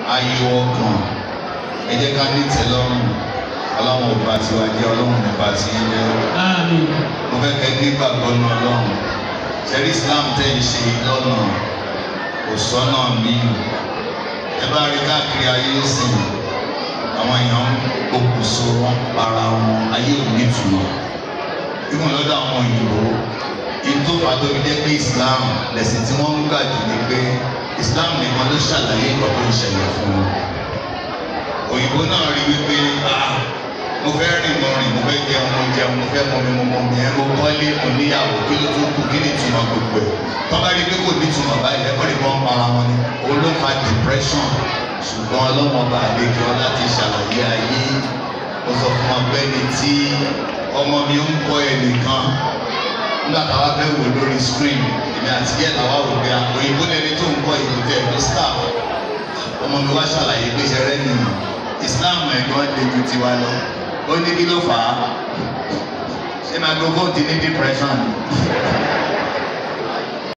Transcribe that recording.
ayọ̀ ọkàn ẹ jẹ́ ká ní ìtẹ́lọ́rùn ọlọ́run ò bá tiwa jẹ́ ọlọ́run ò bá ti yín jẹ́ Àmín. mo fẹ́ kẹ́ ní gbàgbọ́ ní ọlọ́run sẹ́rí islam tẹ́ ń ṣe lọ́nà kò sọ́nà míì ẹ bá rí káàkiri ayé sìn àwọn èèyàn okùnso wọn para wọn ayé ò ní ìtumọ̀ ìwọ̀n lọ́dọ̀ àwọn òyìnbó ìtò pàtó fi jẹ́ pé islam lẹ̀sìn tí wọ́n ń gbà jù ni pé islam nìkan ló ṣàlàyé nǹkan tó ń ṣẹlẹ̀ fún wọn òyìnbó náà rí wípé ah mo fẹ́ rìn mo rìn mo fẹ́ jẹun mo jẹun mo fẹ́ mọ mi mo mọ mi ẹ mo kọ́lé mo níyàwó kí ló tún kù kí ni ìtumọ̀ gbogbo ẹ̀ tó bá rí i pé kò ní ìtumọ̀ báyìí lẹ́kọ̀ọ́ ni wọ́n ń para wọn ni òun ló fa depression ṣùgbọ́n ọlọ́mọba àlejò láti ṣàlàyé ayé ó sọ fún wọn pé ní tí ọmọ mi ń kọ́ ẹnìkan nígbà táwa fẹ́ wò lórí screen èmi àti yẹ́ làwa wò pé òyìnbó lẹni tó ń kọ́ ìlú tẹ̀ ló staff ọmọ mi wá ṣàlàyé pé ṣe rẹ́ nìyí Islam ẹ̀gbọ́n lè ju tiwa lọ ó ní kí ló fà á ṣé microphone ti ní depression